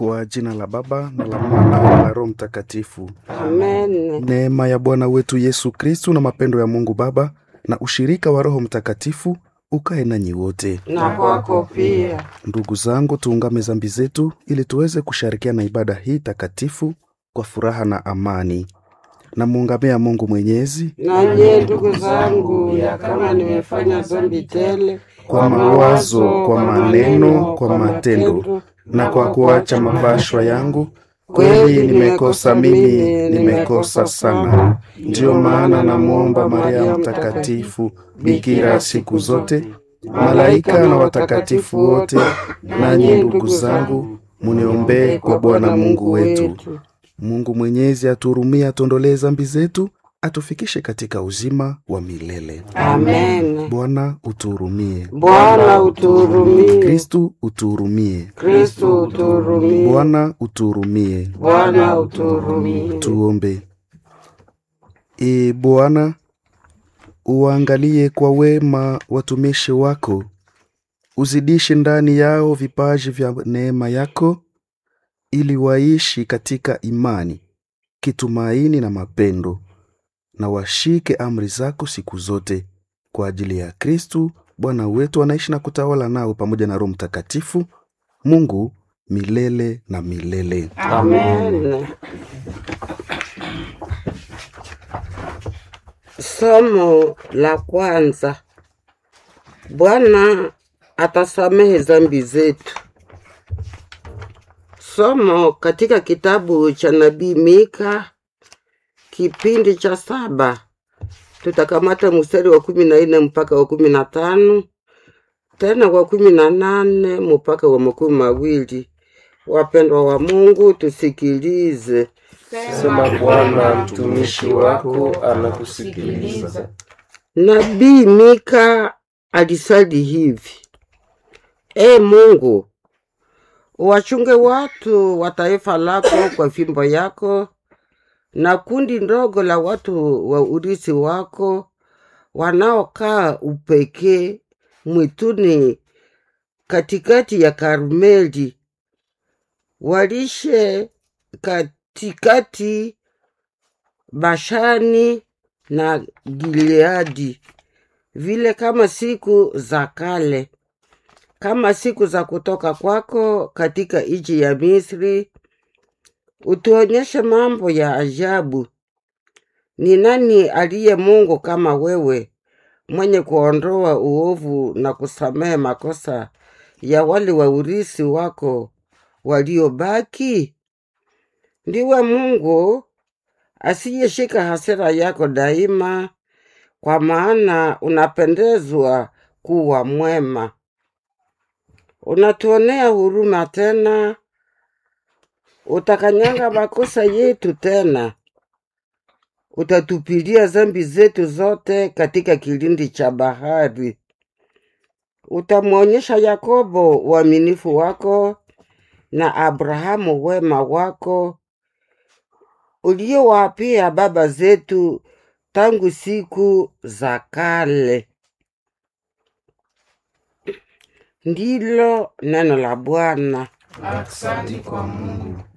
Kwa jina la Baba na la Mwana na la Roho Mtakatifu. Amen. Neema ya Bwana wetu Yesu Kristu na mapendo ya Mungu Baba na ushirika wa Roho Mtakatifu ukae nanyi wote. Na kwako pia. Ndugu zangu, tuungame zambi zetu ili tuweze kushirikiana ibada hii takatifu kwa furaha na amani. Namuungamia Mungu Mwenyezi Na nyie ndugu zangu, ya kama nimefanya dhambi tele kwa mawazo, kwa maneno, kwa matendo na kwa kuacha mapashwa yangu, kweli nimekosa mimi, nimekosa sana. Ndiyo maana namwomba Maria Mtakatifu, bikira siku zote, malaika na watakatifu wote, nanyi ndugu zangu, muniombee kwa Bwana Mungu wetu. Mungu Mwenyezi atuhurumie, atuondolee zambi zetu, atufikishe katika uzima wa milele. Amen. Bwana utuhurumie. Bwana utuhurumie. Kristu utuhurumie. Kristo utuhurumie. Bwana utuhurumie. Bwana utuhurumie. Tuombe. Ee Bwana, uwaangalie kwa wema watumishi wako, uzidishe ndani yao vipaji vya neema yako, ili waishi katika imani, kitumaini na mapendo, na washike amri zako siku zote, kwa ajili ya Kristu Bwana wetu, anaishi na kutawala nao pamoja na Roho Mtakatifu, Mungu milele na milele. Amen. Somo la kwanza. Bwana atasamehe dhambi zetu. Somo katika kitabu cha nabii Mika kipindi cha saba. Tutakamata mstari wa kumi na nne mpaka wa kumi na tano tena wa kumi na nane mpaka wa makumi mawili. Wapendwa wa Mungu, tusikilize. Sema Bwana, mtumishi wako anakusikiliza. Nabii Mika alisali hivi: E Mungu, wachunge watu wa taifa lako kwa fimbo yako, na kundi ndogo la watu wa urithi wako wanaokaa upekee mwituni katikati ya Karmeli, walishe katikati Bashani na Gileadi, vile kama siku za kale, kama siku za kutoka kwako katika nchi ya Misri. Utuonyeshe mambo ya ajabu. Ni nani aliye Mungu kama wewe, mwenye kuondoa uovu na kusamehe makosa ya wale wa urithi wako waliobaki? Ndiwe Mungu asiyeshika hasira yako daima, kwa maana unapendezwa kuwa mwema. Unatuonea huruma tena, utakanyanga makosa yetu tena, utatupilia dhambi zetu zote katika kilindi cha bahari. Utamwonyesha Yakobo uaminifu wako na Abrahamu wema wako uliowapia baba zetu tangu siku za kale. Ndilo neno la Bwana. Asante kwa Mungu.